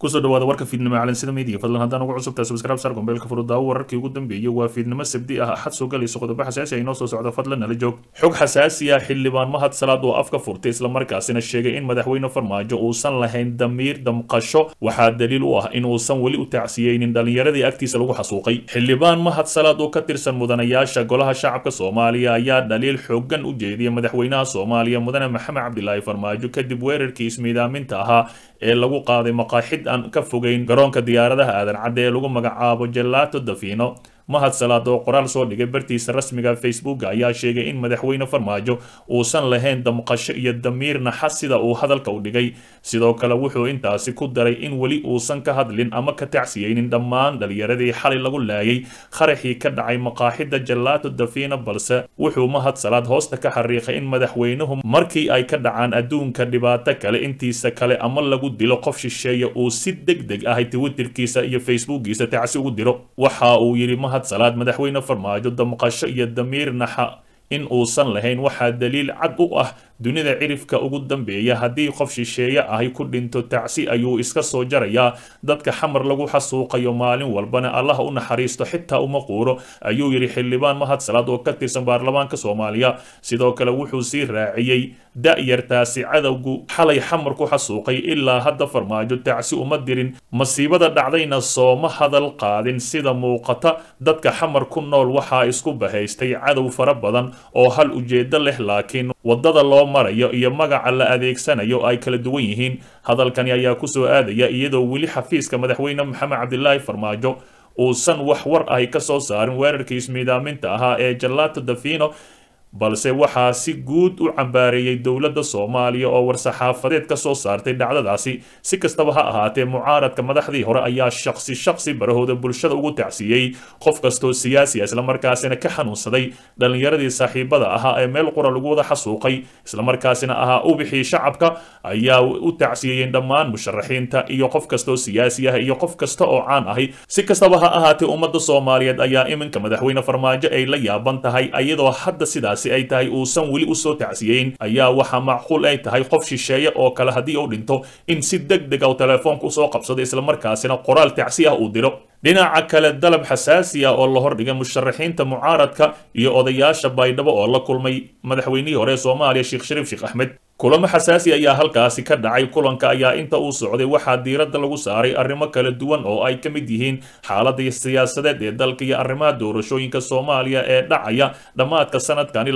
kusoo dhawaada warka fiidnimo calansida media fadlan haddaan ugu cusubtahay subscribe sar gombeelka furudaawo wararkii ugu dambeeyey waa fiidnimo sabdi ah axad soo galayso qodobo xasaasi ah inoo soo socda fadlan nala joog xog xasaasi ah xildhibaan mahad salaad oo afka furtay islamarkaasina sheegay in madaxweyne farmaajo uusan lahayn damiir damqasho waxaa daliil u ah in uusan weli u tacsiyeynin dhallinyaradii agtiisa lagu xasuuqay xildhibaan mahad salaad oo ka tirsan mudanayaasha golaha shacabka soomaaliya ayaa dhaliil xoogan u jeediyay madaxweynaha soomaaliya mudane maxamed cabdilaahi farmaajo kadib weerarkii ismiidaaminta ahaa ee lagu qaaday maqaaxid aan ka fogeyn garoonka diyaaradaha aadan cadde ee lagu magacaabo jelato dafino mahad salaad oo qoraal soo dhigay bartiisa rasmiga facebook ayaa sheegay in madaxweyne farmaajo uusan lahayn damqasho iyo damiir naxas sida uu hadalka u dhigay sidoo kale wuxuu intaasi ku daray in weli uusan ka hadlin ama ka tacsiyeynin dhammaan dhalinyaradii xalay lagu laayay qaraxii ka dhacay maqaaxida jelato dafina balse wuxuu mahad salaad hoosta ka xariiqay in madaxweynuhu markii ay ka dhacaan adduunka dhibaato kale intiisa kale ama lagu dilo qof shisheeye uu si deg deg ah twitterkiisa iyo facebookiisa tacsi ugu diro waxa uu yidhi mahad salaad madaxweyne farmaajo damqasho iyo damiir naxa in uusan lahayn waxaa daliil cad u ah dunida cirifka ugu dambeeya haddii qof shisheeye ahi ku dhinto tacsi ayuu iska soo jarayaa dadka xamar lagu xasuuqayo maalin walbana allah u naxariisto xitaa uma quuro ayuu yidhi xildhibaan mahad salaad oo ka tirsan baarlamaanka soomaaliya sidoo kale wuxuu sii raaciyey da-yartaasi cadowgu xalay xamar ku xasuuqay ilaa hadda farmaajo tacsi uma dirin masiibada dhacdayna sooma hadal qaadin sida muuqata dadka xamar ku nool waxaa isku bahaystay cadow fara badan oo hal ujeedo leh laakiin waddada loo marayo iyo magaca la adeegsanayo ay kala duwan yihiin hadalkani ayaa kusoo aadaya iyadoo weli xafiiska madaxweyne maxamed cabdilaahi farmaajo uusan wax war ahi ka soo saarin weerarkii ismiidaaminta ahaa ee jalato dafino balse waxaa si guud u cambaareeyey dowladda soomaaliya oo war-saxaafadeed ka soo saartay dhacdadaasi si kastaba ha ahaatee mucaaradka madaxdii hore ayaa shaqsi shaqsi barahooda bulshada ugu tacsiiyey qof kastoo siyaasiya islamarkaasina ka xanuunsaday dhallinyaradii saaxiibada ahaa ee meel qura lagu wada xasuuqay islamarkaasina ahaa ubixii shacabka ayaa u tacsiyeeyeen dhammaan musharaxiinta iyo qof kastoo siyaasi ah iyo qof kasta oo caan ahi si kastaba ha ahaatee ummadda soomaaliyeed ayaa iminka madaxweyne farmaajo ay la yaaban tahay iyadoo hadda sidaas ay tahay uusan weli usoo tacsiyeyn ayaa waxaa macquul ay tahay qof shisheeye oo kale haddii uu dhinto in si deg deg ah telefoonka usoo qabsado islamarkaasina qoraal tacsi ah uu diro dhinaca kale dalab xasaasi ah oo la hordhigay musharaxiinta mucaaradka iyo odayaasha baydhabo oo la kulmay madaxweynihii hore ee soomaaliya sheekh shariif sheekh axmed kulamo xasaasi ayaa halkaasi ka dhacay kulanka ayaa inta uu socday waxaa diiradda lagu saaray arrimo kala duwan oo ay ka mid yihiin xaaladda siyaasadeed ee dalka iyo arrimaha doorashooyinka soomaaliya ee dhacaya dhammaadka sanadkani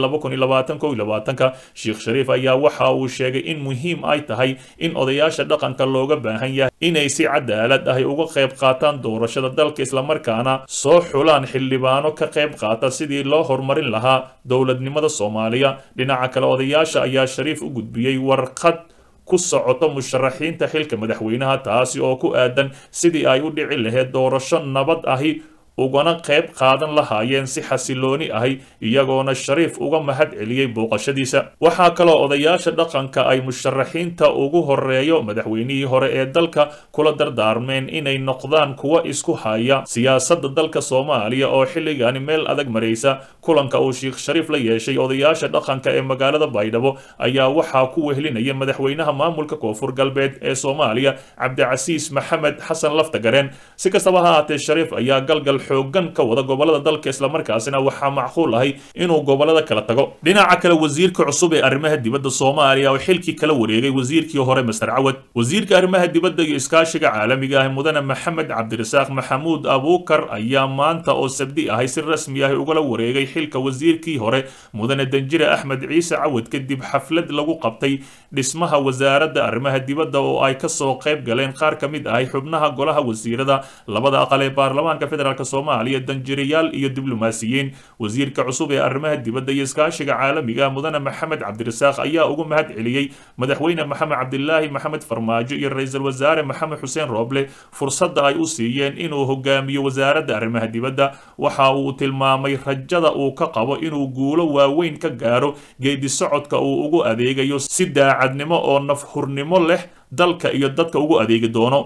ka sheekh shariif ayaa waxa uu sheegay in muhiim ay tahay in odayaasha dhaqanka looga baahan yahay inay si cadaalad ahi uga qayb qaataan doorashada dalka islamarkaana soo xulaan xildhibaano ka qayb qaata sidii loo horumarin lahaa dowladnimada soomaaliya dhinaca kale odayaasha ayaa shariif u gudbiyey warqad ku socoto musharaxiinta xilka madaxweynaha taasi oo ku aadan sidii ay u dhici lahayd doorasho nabad ahi ugana qayb qaadan lahaayeen si xasilooni ahi iyagoona shariif uga mahad celiyey booqashadiisa waxaa kaloo odayaasha dhaqanka ay musharaxiinta ugu horeeyo madaxweynihii hore ee dalka kula dardaarmeen inay noqdaan kuwa isku haya siyaasadda dalka soomaaliya oo xilligani meel adag maraysa kulanka uu sheekh shariif la yeeshay odayaasha dhaqanka ee magaalada baydhabo ayaa waxaa ku wehlinaya madaxweynaha maamulka koonfur galbeed ee soomaaliya cabdicasiis maxamed xasan laftagareen si kastaba ha ahaatee shariif ayaa galgal xoogan ka wada gobolada dalka islamarkaasina waxaa macquul ahay inuu gobolada kala tago dhinaca kale wasiirka cusub ee arrimaha dibadda soomaaliya oo xilkii kala wareegay wasiirkii hore master cawad wasiirka arrimaha dibadda iyo iskaashiga caalamiga ah mudane maxamed cabdirasaaq maxamuud abuukar ayaa maanta oo sabdi ahay si rasmi ah ugala wareegay xilka wasiirkii hore mudane danjire axmed ciise cawad kadib xaflad lagu qabtay dhismaha wasaaradda arrimaha dibadda oo ay kasoo qayb galeen qaar ka mid ahay xubnaha golaha wasiirada labada aqal ee baarlamaanka federaalk soomaaliya danjirayaal iyo diblomaasiyiin wasiirka cusub ee arrimaha dibadda iyo iskaashiga caalamiga mudane maxamed cabdirasaaq ayaa ugu mahad celiyey madaxweyne maxamed cabdilaahi maxamed farmaajo iyo ra-iisul wasaare maxamed xuseen rooble fursadda ay u siiyeen inuu hogaamiyo wasaaradda arrimaha dibadda waxa uu tilmaamay rajada uu ka qabo inuu guulo waaweyn ka gaaro geedi socodka uu ugu adeegayo si daacadnimo oo nafhurnimo leh dalka iyo dadka ugu adeegi doono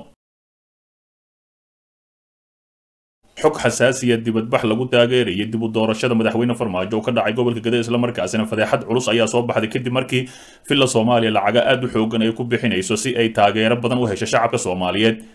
xog xasaasiya dibadbax lagu taageerayay dib u doorashada madaxweyne farmaajo oo ka dhacay gobolka gade islamarkaasina fadeexad culus ayaa soo baxday kadib markii villa soomaaliya lacaga aad u xoogan ay ku bixinayso si ay taageero badan u hesho shacabka soomaaliyeed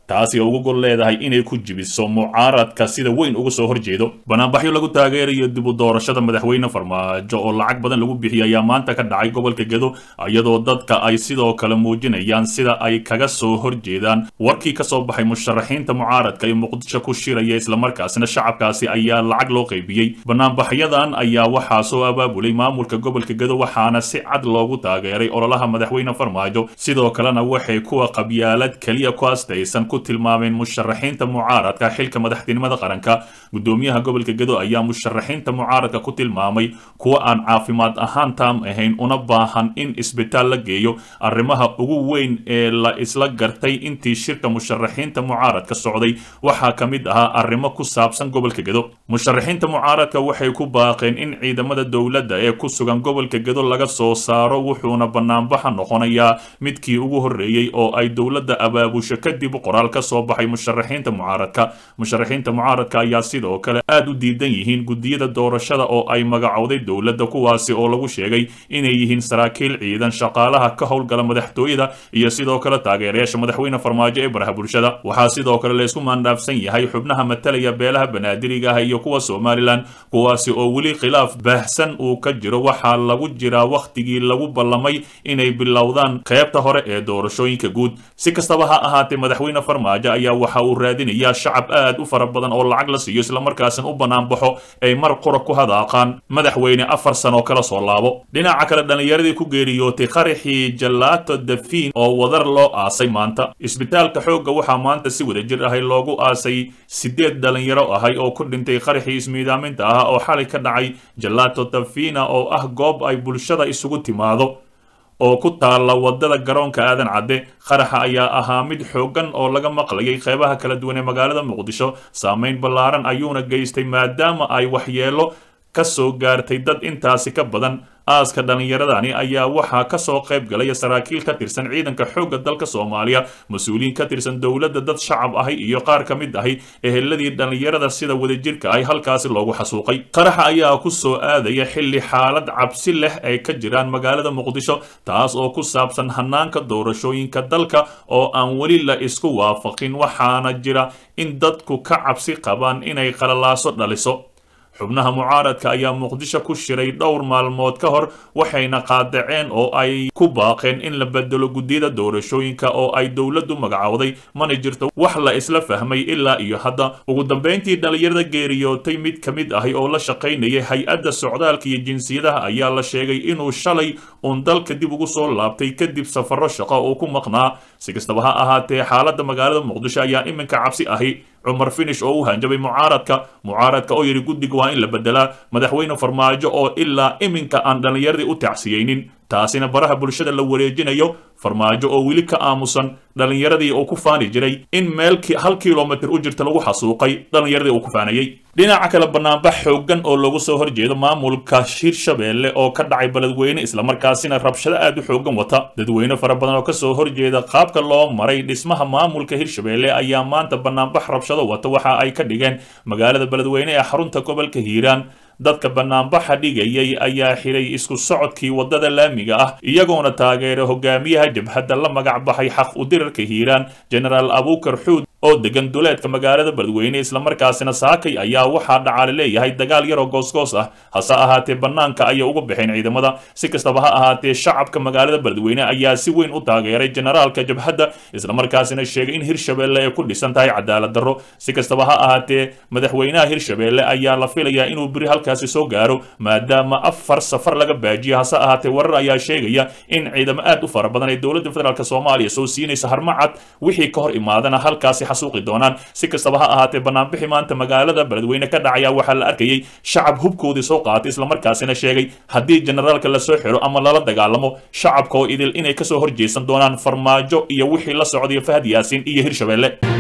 taasi oo ugu gol leedahay inay ku jibiso mucaaradka sida weyn uga soo horjeedo banaanbaxyo lagu taageerayo dib u doorashada madaxweyne farmaajo oo lacag badan lagu bixiyay ayaa maanta ka dhacay gobolka gedo iyadoo dadka ay sidoo kale muujinayaan sida ay kaga soo horjeedaan warkii ka soo baxay musharaxiinta mucaaradka ee muqdisho ku shiraya islamarkaasina shacabkaasi ayaa lacag loo qaybiyey banaanbaxyadan ayaa waxaa soo abaabulay maamulka gobolka gedo waxaana si cad loogu taageeray ololaha madaxweyne farmaajo sidoo kalena waxay kuwa qabyaalad keliya ku astaysan ku tilmaameen musharaxiinta mucaaradka xilka madaxtinimada qaranka gudoomiyaha gobolka gedo ayaa musharaxiinta mucaaradka ku tilmaamay kuwa aan caafimaad ahaan taam ahayn una baahan in isbitaal la geeyo arrimaha ugu weyn ee la isla gartay intii shirka musharaxiinta mucaaradka socday waxaa ka mid ahaa arrimo ku saabsan gobolka gedo musharaxiinta mucaaradka waxay ku baaqeen in ciidamada dowladda ee ku sugan gobolka gedo laga soo saaro wuxuuna banaanbaxa noqonayaa midkii ugu horreeyey oo ay dowladda abaabusho kadib qoraal ka soo baxay musharaxiinta mucaaradka musharaxiinta mucaaradka ayaa sidoo kale aad u diidan yihiin gudiyada doorashada oo ay magacowday dowladda kuwaasi oo lagu sheegay inay yihiin saraakiil ciidan shaqaalaha ka howlgala madaxtooyada iyo sidoo kale taageerayaasha madaxweyne farmaajo ee baraha bulshada waxaa sidoo kale laysku maandhaafsan yahay xubnaha matalaya beelaha banaadiriga ah iyo kuwa somalilan kuwaasi oo weli khilaaf baahsan uu ka jiro waxaa lagu jiraa wakhtigii lagu ballamay inay bilowdaan qaybta hore ee doorashooyinka guud si kastaba ha ahaatee madaxweyne farmaajo ayaa waxa uu raadinayaa shacab aad u fara badan oo lacag la siiyo islamarkaasina u banaanbaxo ay mar qura ku hadaaqaan madaxweyne afar sano kala soo laabo dhinaca kale dhallinyaradii ku geeriyootay qaraxii jalaato dafiin oo wadar loo aasay maanta isbitaalka xoogga waxaa maanta si wada jir ahay loogu aasay sideed dhalinyaro ahay oo ku dhintay qaraxii ismiidaaminta ah oo xalay ka dhacay jalaato dafina oo ah goob ay bulshada isugu timaado oo ku taalla wadada garoonka aadan cadde qaraxa ayaa ahaa mid xooggan oo laga maqlayay qeybaha kala duwan ee magaalada muqdisho saameyn ballaaran ayuuna geystay maadaama ay waxyeelo ka soo gaartay dad intaasi ka badan aaska dhallinyaradani ayaa waxaa ka soo qayb galaya saraakiil ka tirsan ciidanka xoogga dalka soomaaliya mas-uuliyiin ka tirsan dowladda dad shacab ahi iyo qaar ka mid ahi eheladii dhallinyarada sida wadajirka ahi halkaasi loogu xasuuqay qaraxa ayaa ku soo aadaya xilli xaalad cabsi leh ay ka jiraan magaalada muqdisho taas oo ku saabsan hanaanka doorashooyinka dalka oo aan weli la isku waafaqin waxaana jira in dadku ka cabsi qabaan inay qalalaaso dhaliso xubnaha mucaaradka ayaa muqdisho ku shiray dhowr maalmood ka hor waxayna qaadaceen oo ay ku baaqeen in la bedelo guddiyada doorashooyinka oo ay dowladdu magacowday mana jirto wax la isla fahmay ilaa iyo hadda ugu dambayntii dhallinyarada geeriyootay mid ka mid ahi oo la shaqaynayay hay-adda socdaalka iyo jinsiyadaha ayaa la sheegay inuu shalay uun dalka dib ugu soo laabtay kadib safarro shaqo uu ku maqnaa si kastaba ha ahaatee xaaladda magaalada muqdisho ayaa iminka cabsi ahi cumar finish oo u hanjabay mucaaradka mucaaradka oo yidhi guddiga waa in la bedelaa madaxweyne farmaajo oo ilaa iminka aan dhallinyaradii u tacsiyeynin taasina baraha bulshada la wareejinayo farmaajo oo weli ka aamusan dhallinyaradii uu ku faani jiray in meel hal kilomitir u jirta lagu xasuuqay dhallinyaradii uu ku faanayey dhinaca kale banaanbax xooggan oo lagu soo horjeedo maamulka hirshabeelle oo ka dhacay beledweyne islamarkaasina rabshado aad u xooggan wata dadweyne fara badan oo kasoo horjeeda qaabka loo maray dhismaha maamulka hirshabeelle ayaa maanta banaanbax rabshado wata waxa ay ka dhigeen magaalada beledweyne ee xarunta gobolka hiiraan dadka banaanbaxa dhigayay ayaa xiray isku socodkii waddada laamiga ah iyagoona taageera hogaamiyaha jabhadda la magac baxay xaq udirarka hiiraan genaraal abuukar xuud oo degan duleedka magaalada beledweyne islamarkaasina saakay ayaa waxaa dhacaale leeyahay dagaal yaroo goosgoos ah hase ahaatee bannaanka ayay uga baxeen ciidamada si kastaba ha ahaatee shacabka magaalada beledweyne ayaa si weyn u taageeray generaalka jabhadda islamarkaasina sheegay in hirshabeelle ay ku dhisan tahay cadaalad darro si kastaba ha ahaatee madaxweynaha hirshabeelle ayaa la filayaa inuu beri halkaasi soo gaaro maadaama afar safar laga baajiyo hase ahaatee warar ayaa sheegaya in ciidamo aad u fara badan ay dowladda federaalk soomaaliya soo siinaysa harmacad wixii ka hor imaadana halkaasi xasuuqi doonaan si kastaba ha ahaatee banaanbixi maanta magaalada beledweyne ka dhacaya waxaa la arkayay shacab hubkoodii soo qaatay islamarkaasina sheegay haddii generaalka lasoo xiro ama lala dagaalamo shacabka oo idil inay kasoo horjeesan doonaan farmaajo iyo wixii la socday fahad yaasin iyo hirshabeelle